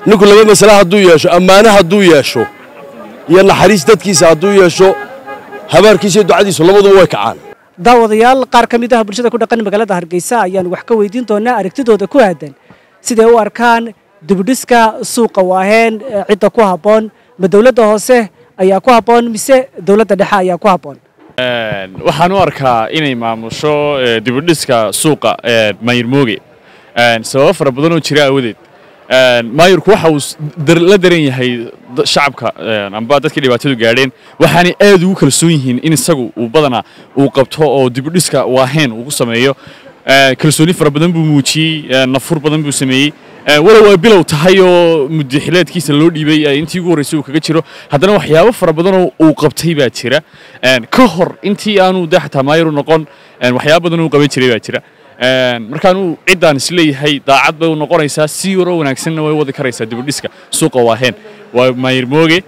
ninku laba masale hadduu yeesho ammaane hadduu yeesho iyo naxariis dadkiisa hadduu yeesho habaarkiisa iyo ducadiisu labaduba way kacaan daawadayaal qaar ka mid ah bulshada ku dhaqan magaalada hargeysa ayaan wax ka weydiin doonaa aragtidooda ku aadan siday u arkaan dibudhiska suuqa waaheen cidda ku habboon ma dowladda hoose ayaa ku habboon mise dowladda dhexe ayaa ku habboon waxaan u arkaa inay maamusho dibudhiska suuqa mayir mooge sababo fara badan oo jira aawadeed maayirku waxa uu la daran yahay shacabka amba dadkii dhibaatadu gaadheen waxaanay aad ugu kalsoon yihiin in isagu uu badanaa uu qabto oo dibudhiska waaheen uu ku sameeyo kalsooni fara badan buu muujiyey nafur badan buu sameeyey walow ay bilow tahay oo mudaxileedkiisa loo dhiibay intii ugu horreysay uu kaga jiro haddana waxyaabo fara badanoo uu qabtay baa jira ka hor intii aanu de xataa maayiru noqon waxyaabo badan uu qaban jiray baa jira markaanuu ciddaan isleeyahay daacad bay u noqonaysaa si yaroo wanaagsanna way wadi karaysaa dibudhiska suuqa waaheen waa maayir mooge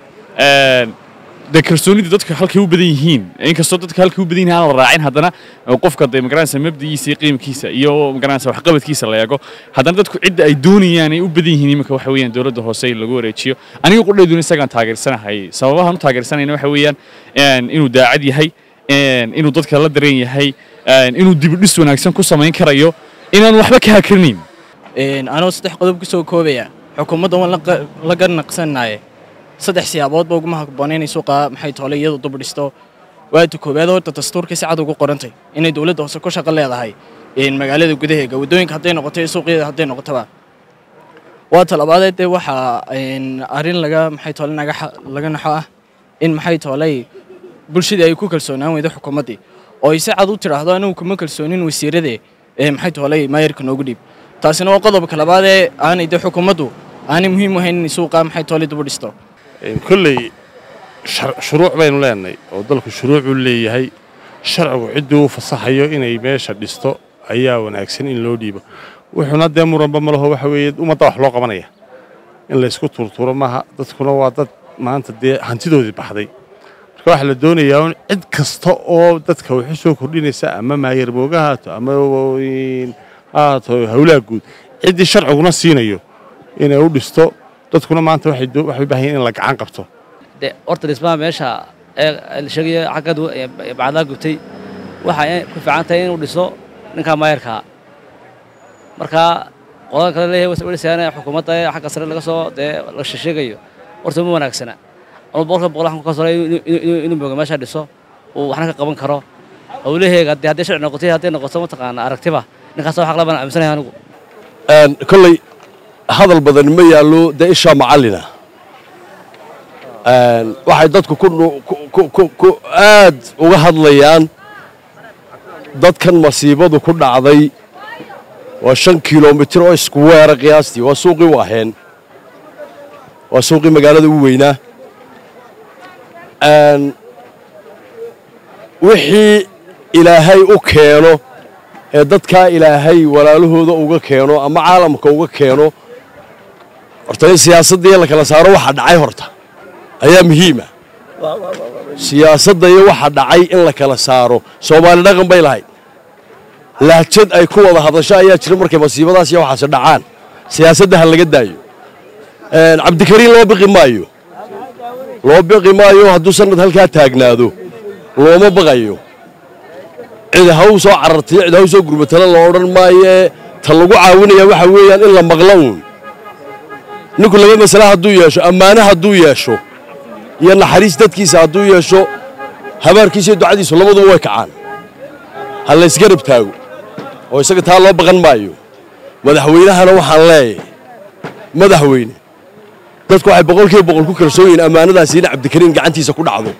dee kalsoonida dadka halkay u badan yihiin inkastoo dadka halkay u badan yihiin aan la raacin haddana qofka dee magaranaysa mabdigiisa iyo qiimkiisa iyo magaranaysa waxqabadkiisa la eego haddana dadku cidda ay doonayaan ay u badan yihiin iminka waxa weeyaan dowladda hoose in lagu wareejiyo aniga qudhayduna isagaan taageersanahay sababahan u taageersanayna waxa weeyaan inuu daacad yahay inuu dadka la dareen yahay inuu dibudhis wanaagsan ku samayn karayo inaan waxba ka hakrinayn anoo saddex qodob ku soo koobaya xukuumadda waan la garnaqsanaye saddex siyaaboodba uguma habboona inay suuqa maxay toole iyadu dubudhisto waata koowaad horta dastuurka si cad ugu qorantay inay dowladda hoose ku shaqo leedahay magaalada gudaheega waddooyinka hadday noqoto iyo suuqyada hadday noqotoba waa talabaadee dee waxaa arrin laga maxay toole laga naxo ah in maxay tooley bulshadii ay ku kalsoonaan weydo xukuumaddii oo ay si cad u tidhaahdo anigu kuma kalsoonin wasiiradee ee maxay tooley maayarka noogu dhiib taasina waa qodobka labaadee aanay dee xukuumaddu aanay muhiim u hayn inay suuqa maxay toole dubudhisto kolley shuruuc baynu leenahay oo dalku shuruucuu leeyahay sharcigu cidduu u fasaxayo inay meesha dhisto ayaa wanaagsan in loo dhiibo wuxuuna dee muranba ma laho waxa weeye ummadda wax loo qabanaya in laysku turturo maaha dadkuna waa dad maanta dee hantidoodii baxday marka waxaa la doonayaa un cid kasta oo dadka waxu soo kordhinaysa ama maayar mooga haato ama haato hawlaha guud ciddii sharciguna siinayo inay u dhisto dadkuna maanta waxay u baahan yihin in la gacan qabto de horta dhismaha meesha ee la sheegaya xagga bacdaa gubtay waxay ku fiican tahay inuu dhiso ninkaa maayarkaa marka qodada kale leeyahay wadhisayaana xukuumadda ee xagga sare laga soo dee la sheegayo horta ma wanaagsana ama boqolka boqol waxaan ku kalsoonay inuu mooga meesha dhiso uu waxna ka qaban karo howlaheega dee hadday sharci noqotay hadday noqoto mataqaana aragtiba ninkaas wax laban aaminsanahay anigu kolley hadal badan ma yaallo dee ishaa macallina waxay dadku ku aad uga hadlayaan dadkan masiibadu ku dhacday waa shan kilomitir oo isku weera qiyaastii waa suuqii waaheen waa suuqii magaalada ugu weynaa wixii ilaahay u keeno ee dadkaa ilaahay walaalahooda uga keeno ama caalamka uga keeno horta in siyaasadda la kala saaro waxa dhacay horta ayaa muhiima siyaasadda iyo waxa dhacay in la kala saaro soomaali dhaqan bay lahayd lahjad ay ku wada hadasho ayaa jira markay masiibadaas iyo waxaasi dhacaan siyaasadda ha laga daayo cabdikariin loo biqi maayo loo biqi maayo hadduu sanad halkaa taagnaado looma baqayo cid ha u soo carartiyo cid ha u soo gurmatala la odhan maayee ta lagu caawinaya waxa weeyaan in la maqlo uun ninku laba masale hadduu yeesho ammaane hadduu yeesho iyo naxariis dadkiisa hadduu yeesho habaarkiisa iyo ducadiisu labaduba way kacaan ha laysgarab taago oo isaga taa loo baqan maayo madaxweynahana waxaan leeyahay madaxweyne dadku waxay boqolkiiba boqol ku kalsoon yihiin ammaanadaasi in cabdikariin gacantiisa ku dhacdo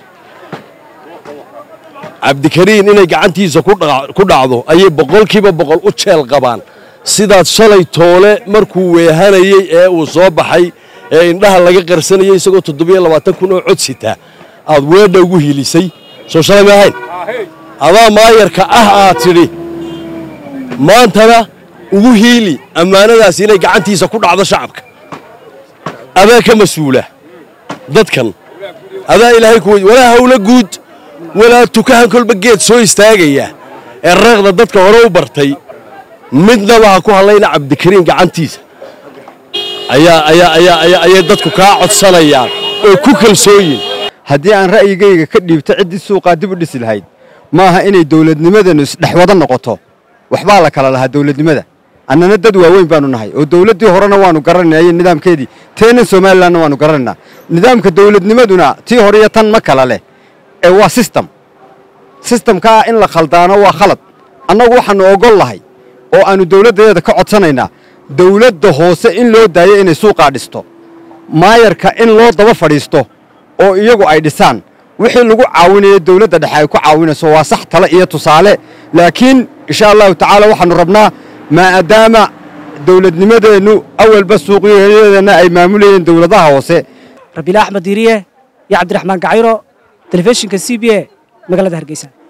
cabdikariin inay gacantiisa ku dhacdo ayay boqolkiiba boqol u jeel qabaan sidaad shalay toole markuu weehanayey ee uu soo baxay ee indhaha laga qarsanayay isagoo toddobiyo labaatan kun oo cod sita aad weedha ugu hiilisay soo shalay ma ahayn adaa maayarka ah aad tidhi maantana ugu hiili ammaanadaasi inay gacantiisa ku dhacdo shacabka adaa ka mas-uula dadkan adaa ilaahay ku walaa hawlo guud walaa tukahan kolba geed soo istaagaya ee reeqda dadka hore u bartay midnaba ha ku hadlayna cabdikariin gacantiisa ayaa ayaa ayaa ayaa ayay dadku kaa codsanayaan oo ku kalsooyin haddii aan ra'yigayga ka dhiibto ciddii suuqaa dib u dhisi lahayd ma aha inay dawladnimadanu isdhexwado noqoto waxbaa la kala lahaa dawladnimada annana dad waaweyn baanu nahay oo dawladdii horena waanu garanaynaa iyo nidaamkeedii teenan somalilanna waanu garanaynaa nidaamka dawladnimaduna tii hore iyo tan ma kala leh ee waa sistem sistamkaa in la khaldaano waa khalad annagu waxaannu ogol lahay oo aannu dawladdadeeda ka codsanaynaa dawladda hoose in loo daayo inay suuqaa dhisto maayarka in loo daba fadhiisto oo iyagu ay dhisaan wixii lagu caawinayo dawladda dhexe ay ku caawinayso waa sax tale iyo tusaale laakiin insha allahu tacaala waxaannu rabnaa maadaama dawladnimadeennu awalba suuqyadeedana ay maamulayeen dawladaha hoose rabiila axmed diiriye iyo cabdiraxmaan gacayro telefishinka c b a magaalada hargeysa